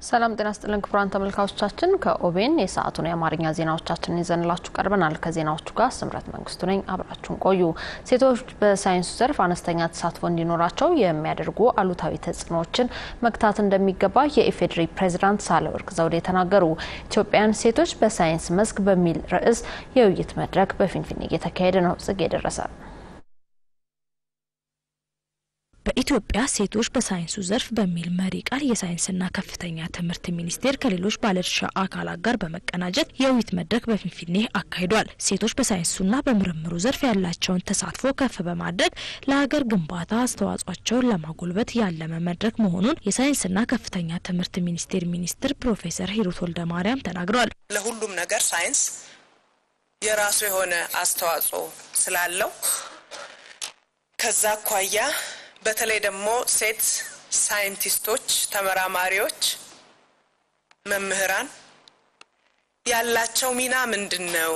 ሰላም ጤና ስጥልን ክቡራን ተመልካቾቻችን፣ ከኦቤን የሰዓቱን የአማርኛ ዜናዎቻችንን ይዘንላችሁ ቀርበናል። ከዜናዎቹ ጋር ስምረት መንግስቱ ነኝ። አብራችሁን ቆዩ። ሴቶች በሳይንሱ ዘርፍ አነስተኛ ተሳትፎ እንዲኖራቸው የሚያደርጉ አሉታዊ ተጽዕኖዎችን መግታት እንደሚገባ የኢፌዴሪ ፕሬዚዳንት ሳህለወርቅ ዘውዴ ተናገሩ። ኢትዮጵያን ሴቶች በሳይንስ መስክ በሚል ርዕስ የውይይት መድረክ በፊንፊኔ እየተካሄደ ነው። ጽጌ ደረሰ በኢትዮጵያ ሴቶች በሳይንሱ ዘርፍ በሚል መሪ ቃል የሳይንስና ከፍተኛ ትምህርት ሚኒስቴር ከሌሎች ባለድርሻ አካላት ጋር በመቀናጀት የውይይት መድረክ በፊንፊኔ አካሂዷል። ሴቶች በሳይንሱና በምርምሩ ዘርፍ ያላቸውን ተሳትፎ ከፍ በማድረግ ለሀገር ግንባታ አስተዋጽኦቸውን ለማጎልበት ያለመ መድረክ መሆኑን የሳይንስና ከፍተኛ ትምህርት ሚኒስቴር ሚኒስትር ፕሮፌሰር ሂሩት ወልደማርያም ተናግረዋል። ለሁሉም ነገር ሳይንስ የራሱ የሆነ አስተዋጽኦ ስላለው ከዛ አኳያ በተለይ ደግሞ ሴት ሳይንቲስቶች፣ ተመራማሪዎች፣ መምህራን ያላቸው ሚና ምንድን ነው?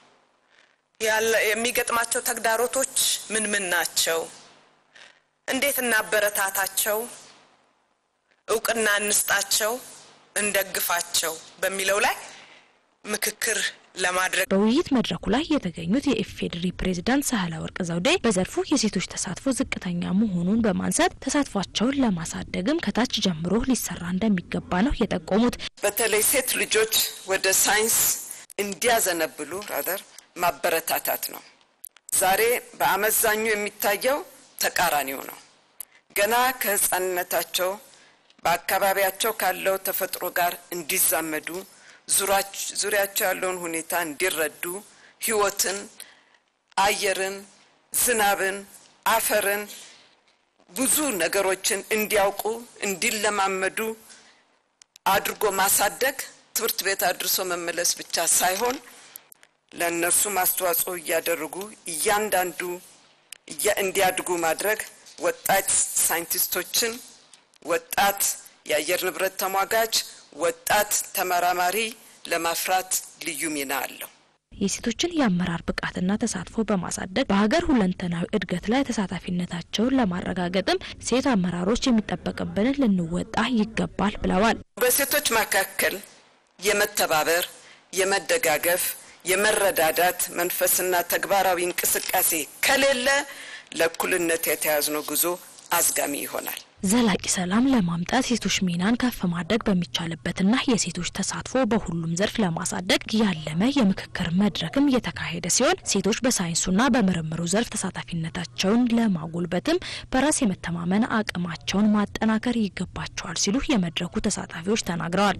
የሚገጥማቸው ተግዳሮቶች ምን ምን ናቸው? እንዴት እናበረታታቸው? እውቅና እንስጣቸው፣ እንደግፋቸው በሚለው ላይ ምክክር ለማድረግ በውይይት መድረኩ ላይ የተገኙት የኢፌዴሪ ፕሬዝዳንት ሳህለወርቅ ዘውዴ በዘርፉ የሴቶች ተሳትፎ ዝቅተኛ መሆኑን በማንሳት ተሳትፏቸውን ለማሳደግም ከታች ጀምሮ ሊሰራ እንደሚገባ ነው የጠቆሙት። በተለይ ሴት ልጆች ወደ ሳይንስ እንዲያዘነብሉ ራደር ማበረታታት ነው። ዛሬ በአመዛኙ የሚታየው ተቃራኒው ነው። ገና ከህፃንነታቸው በአካባቢያቸው ካለው ተፈጥሮ ጋር እንዲዛመዱ ዙሪያቸው ያለውን ሁኔታ እንዲረዱ ህይወትን፣ አየርን፣ ዝናብን፣ አፈርን ብዙ ነገሮችን እንዲያውቁ እንዲለማመዱ አድርጎ ማሳደግ ትምህርት ቤት አድርሶ መመለስ ብቻ ሳይሆን ለእነርሱም አስተዋጽኦ እያደረጉ እያንዳንዱ እንዲያድጉ ማድረግ ወጣት ሳይንቲስቶችን፣ ወጣት የአየር ንብረት ተሟጋች ወጣት ተመራማሪ ለማፍራት ልዩ ሚና አለው። የሴቶችን የአመራር ብቃትና ተሳትፎ በማሳደግ በሀገር ሁለንተናዊ እድገት ላይ ተሳታፊነታቸውን ለማረጋገጥም ሴት አመራሮች የሚጠበቅብንን ልንወጣ ይገባል ብለዋል። በሴቶች መካከል የመተባበር፣ የመደጋገፍ፣ የመረዳዳት መንፈስና ተግባራዊ እንቅስቃሴ ከሌለ ለእኩልነት የተያዝነው ጉዞ አዝጋሚ ይሆናል። ዘላቂ ሰላም ለማምጣት ሴቶች ሚናን ከፍ ማድረግ በሚቻልበትና የሴቶች ተሳትፎ በሁሉም ዘርፍ ለማሳደግ ያለመ የምክክር መድረክም እየተካሄደ ሲሆን ሴቶች በሳይንሱና በምርምሩ ዘርፍ ተሳታፊነታቸውን ለማጎልበትም በራስ የመተማመን አቅማቸውን ማጠናከር ይገባቸዋል ሲሉ የመድረኩ ተሳታፊዎች ተናግረዋል።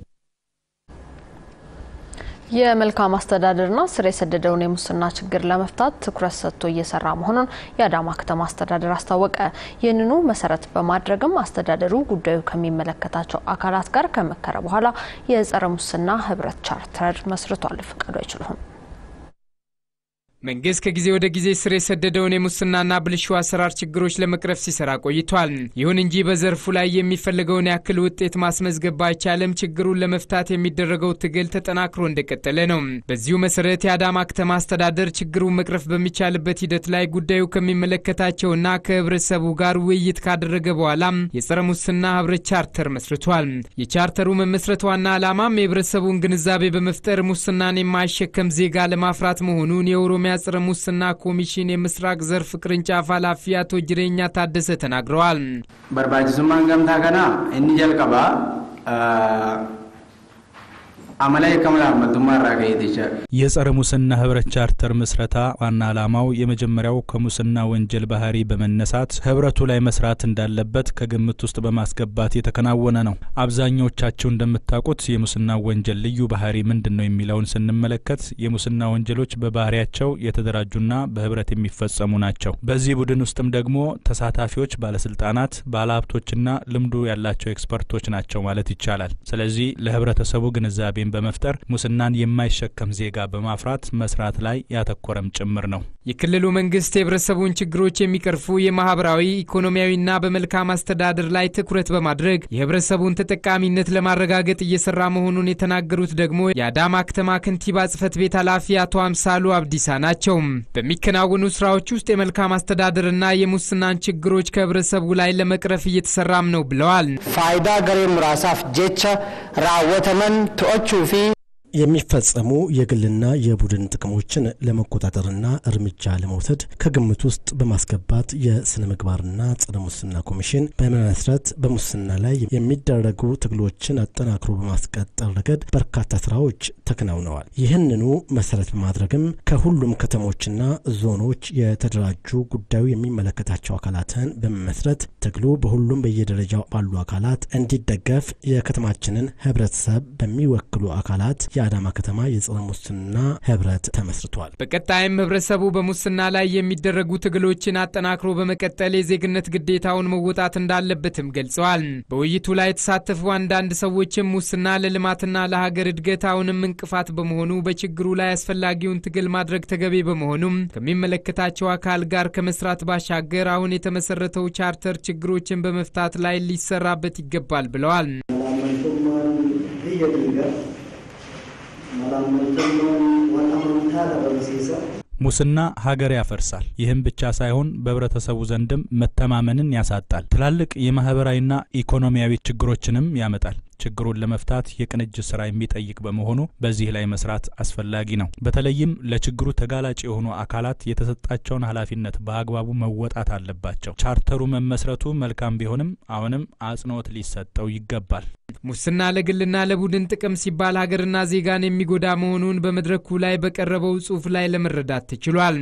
የመልካም አስተዳደርና ስር የሰደደውን የሙስና ችግር ለመፍታት ትኩረት ሰጥቶ እየሰራ መሆኑን የአዳማ ከተማ አስተዳደር አስታወቀ። ይህንኑ መሰረት በማድረግም አስተዳደሩ ጉዳዩ ከሚመለከታቸው አካላት ጋር ከመከረ በኋላ የጸረ ሙስና ህብረት ቻርተር መስርቷል። ፍቃዱ አይችሉም መንግስት ከጊዜ ወደ ጊዜ ስር የሰደደውን የሙስናና ብልሹ አሰራር ችግሮች ለመቅረፍ ሲሰራ ቆይቷል። ይሁን እንጂ በዘርፉ ላይ የሚፈልገውን ያክል ውጤት ማስመዝገብ ባይቻልም ችግሩን ለመፍታት የሚደረገው ትግል ተጠናክሮ እንደቀጠለ ነው። በዚሁ መሰረት የአዳማ ከተማ አስተዳደር ችግሩን መቅረፍ በሚቻልበት ሂደት ላይ ጉዳዩ ከሚመለከታቸውና ከህብረተሰቡ ጋር ውይይት ካደረገ በኋላ የጸረ ሙስና ህብረት ቻርተር መስርቷል። የቻርተሩ መመስረት ዋና ዓላማም የህብረተሰቡን ግንዛቤ በመፍጠር ሙስናን የማይሸከም ዜጋ ለማፍራት መሆኑን የኦሮሚያ ጸረ ሙስና ኮሚሽን የምስራቅ ዘርፍ ቅርንጫፍ ኃላፊ አቶ ጅሬኛ ታደሰ ተናግረዋል። በርባችሱማን ገምታ ከና እኒ ጀልቀባ አመላይ ከመላመቱማ ራገየት የጸረ ሙስና ህብረት ቻርተር ምስረታ ዋና ዓላማው የመጀመሪያው ከሙስና ወንጀል ባህሪ በመነሳት ህብረቱ ላይ መስራት እንዳለበት ከግምት ውስጥ በማስገባት የተከናወነ ነው። አብዛኞቻችሁ እንደምታውቁት የሙስና ወንጀል ልዩ ባህሪ ምንድን ነው የሚለውን ስንመለከት የሙስና ወንጀሎች በባህሪያቸው የተደራጁና በህብረት የሚፈጸሙ ናቸው። በዚህ ቡድን ውስጥም ደግሞ ተሳታፊዎች ባለስልጣናት፣ ባለሀብቶችና ልምዱ ያላቸው ኤክስፐርቶች ናቸው ማለት ይቻላል። ስለዚህ ለህብረተሰቡ ግንዛቤ ግንዛቤን በመፍጠር ሙስናን የማይሸከም ዜጋ በማፍራት መስራት ላይ ያተኮረም ጭምር ነው። የክልሉ መንግስት የህብረተሰቡን ችግሮች የሚቀርፉ የማህበራዊ ኢኮኖሚያዊና በመልካም አስተዳደር ላይ ትኩረት በማድረግ የህብረተሰቡን ተጠቃሚነት ለማረጋገጥ እየሰራ መሆኑን የተናገሩት ደግሞ የአዳማ ከተማ ከንቲባ ጽህፈት ቤት ኃላፊ አቶ አምሳሉ አብዲሳ ናቸው። በሚከናወኑ ስራዎች ውስጥ የመልካም አስተዳደርና የሙስናን ችግሮች ከህብረተሰቡ ላይ ለመቅረፍ እየተሰራም ነው ብለዋል። ፋይዳ ገሬም ራሳፍ ጄቻ ራወተመን ቶቹ ፊ የሚፈጸሙ የግልና የቡድን ጥቅሞችን ለመቆጣጠርና እርምጃ ለመውሰድ ከግምት ውስጥ በማስገባት የስነ ምግባርና ጸረ ሙስና ኮሚሽን በመመስረት በሙስና ላይ የሚደረጉ ትግሎችን አጠናክሮ በማስቀጠል ረገድ በርካታ ስራዎች ተከናውነዋል። ይህንኑ መሰረት በማድረግም ከሁሉም ከተሞችና ዞኖች የተደራጁ ጉዳዩ የሚመለከታቸው አካላትን በመመስረት ትግሉ በሁሉም በየደረጃው ባሉ አካላት እንዲደገፍ የከተማችንን ህብረተሰብ በሚወክሉ አካላት የአዳማ ከተማ የጸረ ሙስና ህብረት ተመስርቷል። በቀጣይም ህብረተሰቡ በሙስና ላይ የሚደረጉ ትግሎችን አጠናክሮ በመቀጠል የዜግነት ግዴታውን መወጣት እንዳለበትም ገልጸዋል። በውይይቱ ላይ የተሳተፉ አንዳንድ ሰዎችም ሙስና ለልማትና ለሀገር እድገት አሁንም እንቅፋት በመሆኑ በችግሩ ላይ አስፈላጊውን ትግል ማድረግ ተገቢ በመሆኑም ከሚመለከታቸው አካል ጋር ከመስራት ባሻገር አሁን የተመሰረተው ቻርተር ችግሮችን በመፍታት ላይ ሊሰራበት ይገባል ብለዋል። ሙስና ሀገር ያፈርሳል። ይህም ብቻ ሳይሆን በህብረተሰቡ ዘንድም መተማመንን ያሳጣል። ትላልቅ የማህበራዊና ኢኮኖሚያዊ ችግሮችንም ያመጣል። ችግሩን ለመፍታት የቅንጅት ስራ የሚጠይቅ በመሆኑ በዚህ ላይ መስራት አስፈላጊ ነው። በተለይም ለችግሩ ተጋላጭ የሆኑ አካላት የተሰጣቸውን ኃላፊነት በአግባቡ መወጣት አለባቸው። ቻርተሩ መመስረቱ መልካም ቢሆንም አሁንም አጽንኦት ሊሰጠው ይገባል። ሙስና ለግልና ለቡድን ጥቅም ሲባል ሀገርና ዜጋን የሚጎዳ መሆኑን በመድረኩ ላይ በቀረበው ጽሑፍ ላይ ለመረዳት ተችሏል።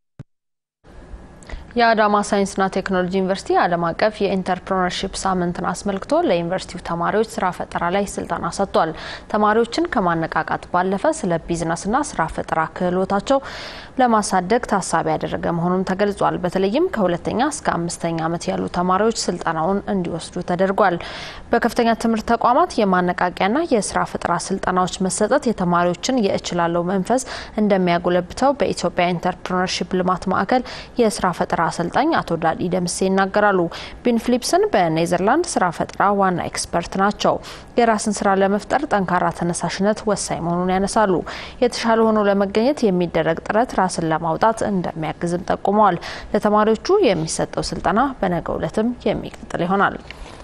የአዳማ ሳይንስና ቴክኖሎጂ ዩኒቨርሲቲ ዓለም አቀፍ የኢንተርፕረነርሺፕ ሳምንትን አስመልክቶ ለዩኒቨርሲቲው ተማሪዎች ስራ ፈጠራ ላይ ስልጠና ሰጥቷል። ተማሪዎችን ከማነቃቃት ባለፈ ስለ ቢዝነስና ስራ ፈጠራ ክህሎታቸው ለማሳደግ ታሳቢ ያደረገ መሆኑን ተገልጿል። በተለይም ከሁለተኛ እስከ አምስተኛ ዓመት ያሉ ተማሪዎች ስልጠናውን እንዲወስዱ ተደርጓል። በከፍተኛ ትምህርት ተቋማት የማነቃቂያና የስራ ፈጠራ ስልጠናዎች መሰጠት የተማሪዎችን የእችላለሁ መንፈስ እንደሚያጎለብተው በኢትዮጵያ ኢንተርፕረነርሺፕ ልማት ማዕከል የስራ ፈጠራ አሰልጣኝ አቶ ዳዲ ደምሴ ይናገራሉ። ቢን ፊሊፕስን በኔዘርላንድ ስራ ፈጠራ ዋና ኤክስፐርት ናቸው። የራስን ስራ ለመፍጠር ጠንካራ ተነሳሽነት ወሳኝ መሆኑን ያነሳሉ። የተሻለ ሆኖ ለመገኘት የሚደረግ ጥረት ራስን ለማውጣት እንደሚያግዝም ጠቁመዋል። ለተማሪዎቹ የሚሰጠው ስልጠና በነገው ዕለትም የሚቀጥል ይሆናል።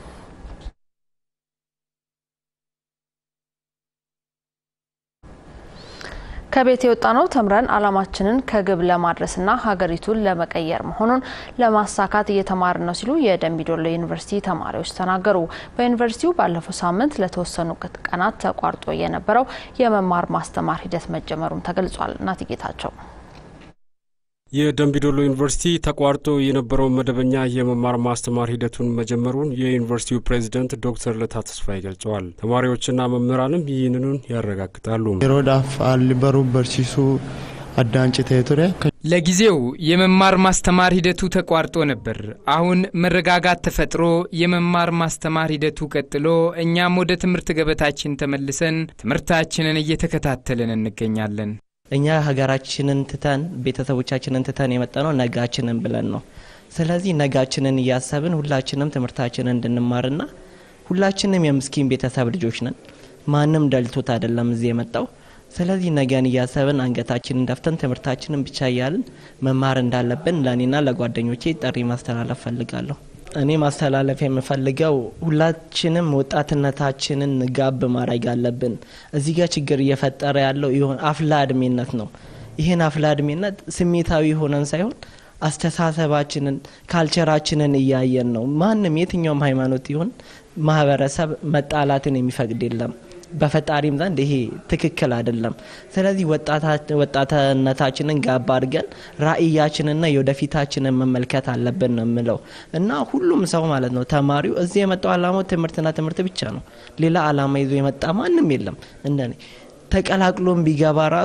ከቤት የወጣ ነው ተምረን ዓላማችንን ከግብ ለማድረስና ሀገሪቱን ለመቀየር መሆኑን ለማሳካት እየተማርን ነው ሲሉ የደምቢዶሎ ዩኒቨርሲቲ ተማሪዎች ተናገሩ። በዩኒቨርሲቲው ባለፈው ሳምንት ለተወሰኑ ቀናት ተቋርጦ የነበረው የመማር ማስተማር ሂደት መጀመሩም ተገልጿል። እናት ጌታቸው የደምቢዶሎ ዩኒቨርሲቲ ተቋርጦ የነበረውን መደበኛ የመማር ማስተማር ሂደቱን መጀመሩን የዩኒቨርሲቲው ፕሬዚደንት ዶክተር ለታ ተስፋዬ ገልጸዋል። ተማሪዎችና መምህራንም ይህንኑን ያረጋግጣሉ። የሮዳፍ አልበሩ በርሲሱ አዳንጭ ቴቱሪያ ለጊዜው የመማር ማስተማር ሂደቱ ተቋርጦ ነበር። አሁን መረጋጋት ተፈጥሮ የመማር ማስተማር ሂደቱ ቀጥሎ እኛም ወደ ትምህርት ገበታችን ተመልሰን ትምህርታችንን እየተከታተልን እንገኛለን። እኛ ሀገራችንን ትተን ቤተሰቦቻችንን ትተን የመጣ ነው ነጋችንን ብለን ነው። ስለዚህ ነጋችንን እያሰብን ሁላችንም ትምህርታችንን እንድንማርና ሁላችንም የምስኪን ቤተሰብ ልጆች ነን። ማንም ደልቶት አይደለም እዚህ የመጣው። ስለዚህ ነገን እያሰብን አንገታችንን ደፍተን ትምህርታችንን ብቻ እያልን መማር እንዳለብን ለእኔና ለጓደኞቼ ጥሪ ማስተላለፍ ፈልጋለሁ። እኔ ማስተላለፍ የምፈልገው ሁላችንም ወጣትነታችንን ጋብ ማድረግ አለብን። እዚህ ጋር ችግር እየፈጠረ ያለው ይሆን አፍላ እድሜነት ነው። ይህን አፍላ እድሜነት ስሜታዊ ሆነን ሳይሆን አስተሳሰባችንን፣ ካልቸራችንን እያየን ነው። ማንም የትኛውም ሃይማኖት ይሁን ማህበረሰብ መጣላትን የሚፈቅድ የለም። በፈጣሪም ዘንድ ይሄ ትክክል አይደለም። ስለዚህ ወጣትነታችንን ጋባ አድርገን ራዕያችንና የወደፊታችንን መመልከት አለብን ነው የምለው እና ሁሉም ሰው ማለት ነው ተማሪው እዚህ የመጣው አላማው ትምህርትና ትምህርት ብቻ ነው። ሌላ አላማ ይዞ የመጣ ማንም የለም። እንደኔ ተቀላቅሎም ቢገባ ራሱ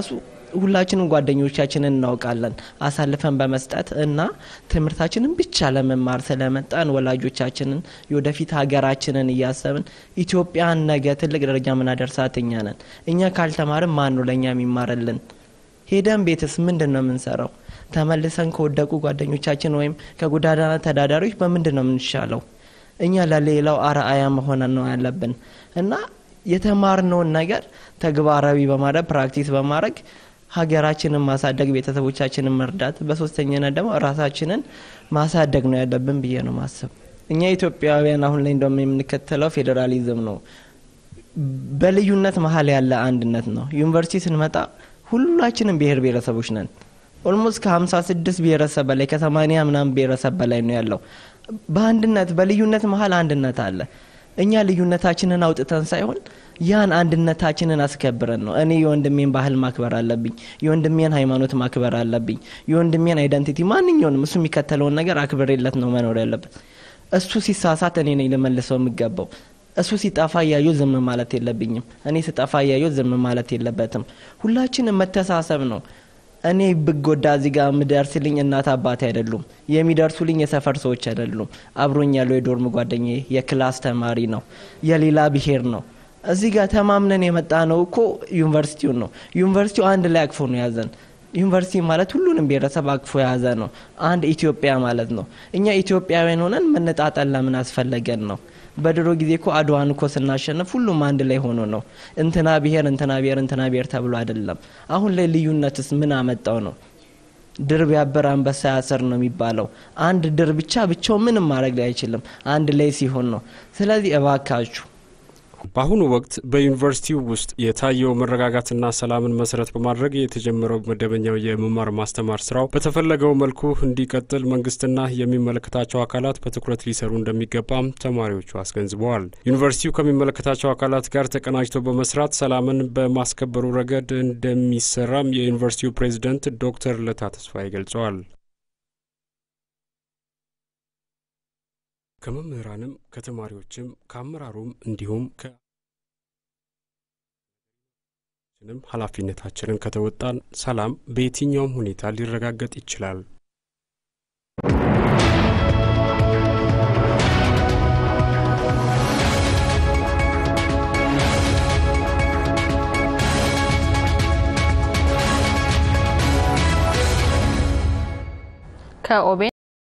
ሁላችንም ጓደኞቻችንን እናውቃለን። አሳልፈን በመስጠት እና ትምህርታችንን ብቻ ለመማር ስለመጣን ወላጆቻችንን የወደፊት ሀገራችንን እያሰብን ኢትዮጵያን ነገ ትልቅ ደረጃ ምናደርሳት እኛ ነን። እኛ ካልተማርን ማን ነው ለእኛ የሚማርልን? ሄደን ቤትስ ምንድን ነው የምንሰራው? ተመልሰን ከወደቁ ጓደኞቻችን ወይም ከጎዳና ተዳዳሪዎች በምንድን ነው የምንሻለው? እኛ ለሌላው አርአያ መሆን ነው ያለብን እና የተማርነውን ነገር ተግባራዊ በማድረግ ፕራክቲስ በማድረግ ሀገራችንን ማሳደግ፣ ቤተሰቦቻችንን መርዳት፣ በሶስተኛነት ደግሞ ራሳችንን ማሳደግ ነው ያለብን ብዬ ነው ማሰብ። እኛ ኢትዮጵያውያን አሁን ላይ እንደውም የምንከተለው ፌዴራሊዝም ነው። በልዩነት መሀል ያለ አንድነት ነው። ዩኒቨርሲቲ ስንመጣ ሁላችንም ብሔር ብሔረሰቦች ነን። ኦልሞስት ከ56 ብሔረሰብ በላይ ከ80 ምናምን ብሔረሰብ በላይ ነው ያለው። በአንድነት በልዩነት መሀል አንድነት አለ። እኛ ልዩነታችንን አውጥተን ሳይሆን ያን አንድነታችንን አስከብረን ነው። እኔ የወንድሜን ባህል ማክበር አለብኝ። የወንድሜን ሃይማኖት ማክበር አለብኝ። የወንድሜን አይደንቲቲ ማንኛውንም እሱ የሚከተለውን ነገር አክብሬለት ነው መኖር ያለበት። እሱ ሲሳሳት እኔ ነኝ ልመልሰው የሚገባው። እሱ ሲጠፋ እያየሁ ዝም ማለት የለብኝም። እኔ ስጠፋ እያየሁ ዝም ማለት የለበትም። ሁላችንም መተሳሰብ ነው። እኔ ብጎዳ እዚህ ጋር የምደርስልኝ እናት አባቴ አይደሉም። የሚደርሱልኝ የሰፈር ሰዎች አይደሉም። አብሮኝ ያለው የዶርም ጓደኛዬ የክላስ ተማሪ ነው፣ የሌላ ብሔር ነው። እዚህ ጋር ተማምነን የመጣ ነው እኮ ዩኒቨርሲቲውን ነው። ዩኒቨርሲቲው አንድ ላይ አቅፎ ነው ያዘን። ዩኒቨርሲቲ ማለት ሁሉንም ብሔረሰብ አቅፎ የያዘ ነው። አንድ ኢትዮጵያ ማለት ነው። እኛ ኢትዮጵያውያን ሆነን መነጣጠል ለምን አስፈለገን ነው? በድሮ ጊዜ እኮ አድዋን እኮ ስናሸንፍ ሁሉም አንድ ላይ ሆኖ ነው። እንትና ብሔር እንትና ብሔር እንትና ብሔር ተብሎ አይደለም። አሁን ላይ ልዩነትስ ምን አመጣው ነው? ድር ቢያብር አንበሳ ያስር ነው የሚባለው። አንድ ድር ብቻ ብቻው ምንም ማድረግ ላይ አይችልም። አንድ ላይ ሲሆን ነው። ስለዚህ እባካችሁ በአሁኑ ወቅት በዩኒቨርሲቲው ውስጥ የታየው መረጋጋትና ሰላምን መሰረት በማድረግ የተጀመረው መደበኛው የመማር ማስተማር ስራው በተፈለገው መልኩ እንዲቀጥል መንግስትና የሚመለከታቸው አካላት በትኩረት ሊሰሩ እንደሚገባም ተማሪዎቹ አስገንዝበዋል። ዩኒቨርሲቲው ከሚመለከታቸው አካላት ጋር ተቀናጅቶ በመስራት ሰላምን በማስከበሩ ረገድ እንደሚሰራም የዩኒቨርሲቲው ፕሬዝደንት ዶክተር ለታ ተስፋዬ ገልጸዋል። ከመምህራንም ከተማሪዎችም ከአመራሩም እንዲሁም ከንም ኃላፊነታችንን ከተወጣን ሰላም በየትኛውም ሁኔታ ሊረጋገጥ ይችላል። ከኦቤን